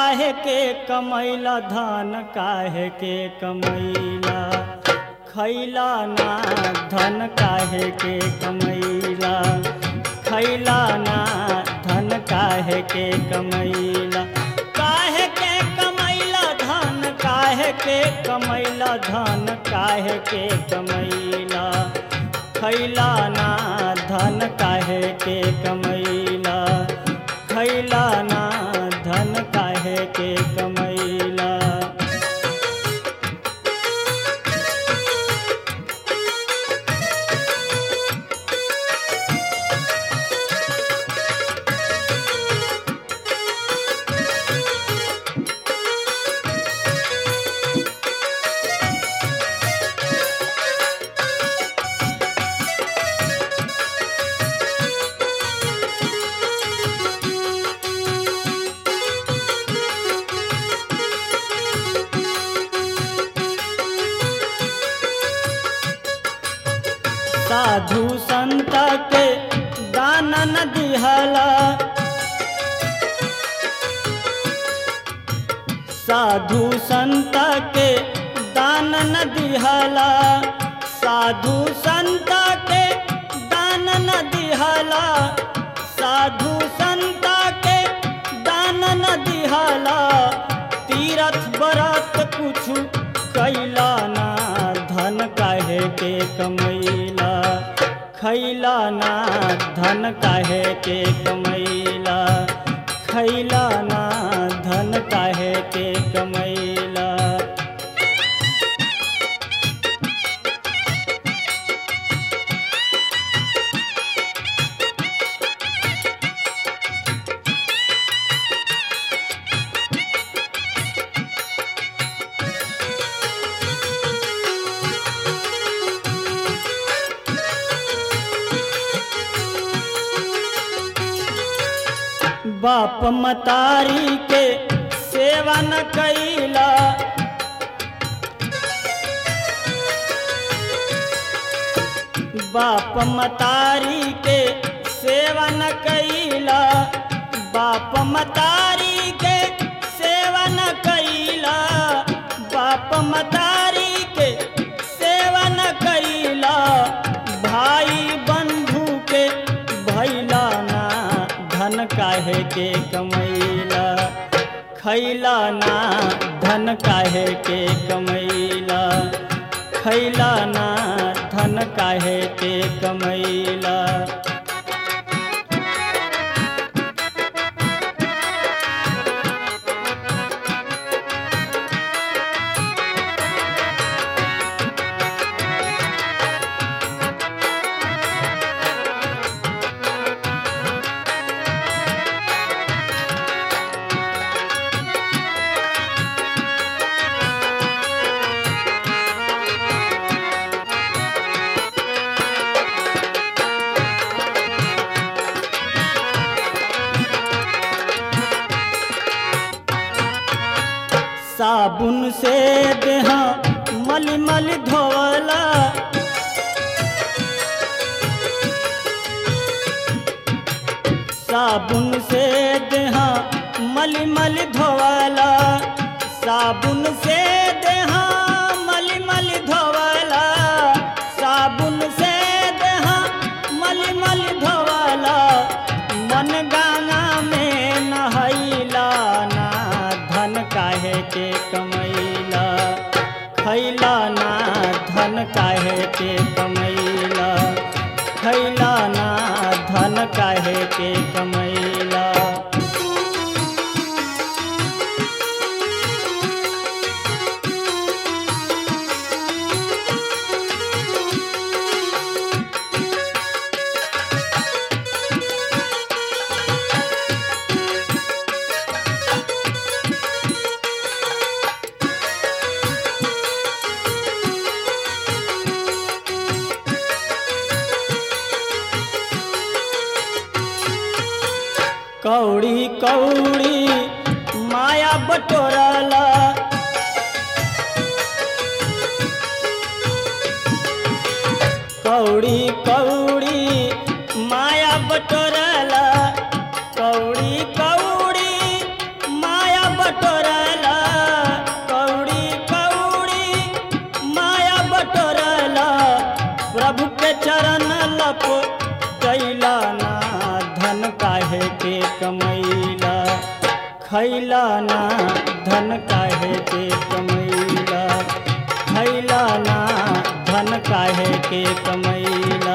काहे के कमैला धन काहे के कमैला खैला ना धन काहे के कमैला खैला ना धन काहे के कमैला काहे के कमैला धन काहे के कमैला धन काहे के कमैला खैला ना धन काहे के कमैला खैला ना धन काहे के कमैला साधु संत के दान न दिहला साधु संत के दान न दिहला साधु संत के दान न दिहला साधु संत के दान न दिहला तीरथ बरत कुछ कैला ना धन काहे के कमैला खैला ना धन काहे के कमैला खैला ना धन काहे के कमैला बाप मतारी के सेवा न कैला बाप मतारी के सेवा न कैला बाप मतारी के सेवा न कैला बाप मतारी के सेवा न कैला भाई बंधु के भैला ना धन काहे के कमैला खैला ना धन काहे के कमैला खैला ना धन काहे के कमैला साबुन से देहा मल मल धोवला साबुन से देहा मल मल धोवला साबुन से देहा मल मल धोवला साबुन से देहा मल मल धोवला मन गंगा में नहैला ना धन काहे के कमैला खैला ना धन काहे के कमैला खैला ना धन काहे के कमैला कौड़ी कौड़ी माया बटोरला कौड़ी कौड़ी माया बटोरला कौड़ी कौड़ी माया बटोरला खैला ना धन काहे के कमैला खैला ना धन काहे के कमैला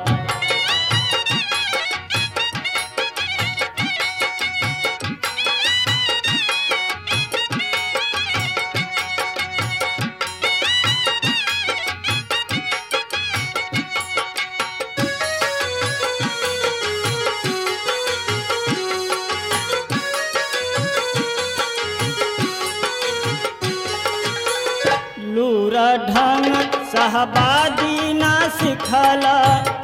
लूरा ढंग सहबादी ना सिखला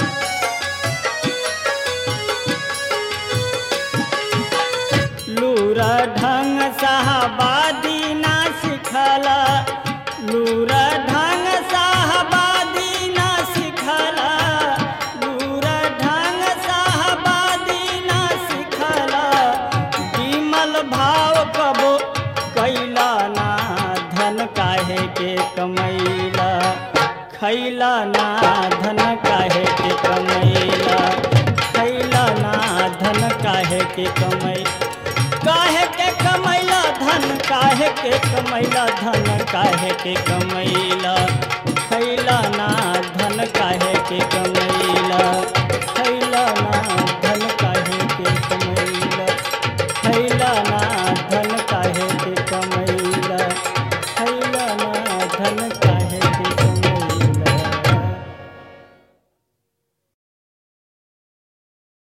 लूरा ढंग सहबादी ना सिखला लूरा ढंग सहबादी ना सिखला लूरा ढंग सहबादी ना सिखला विमल भाव कबो कैला ना धन काहे के कमैला खैला ना धन काहे के कमैला खैला ना धन काहे के कमै काहे के कमैला धन काहे के कमैला धन काहे के कमैला खैला ना धन काहे के कमैला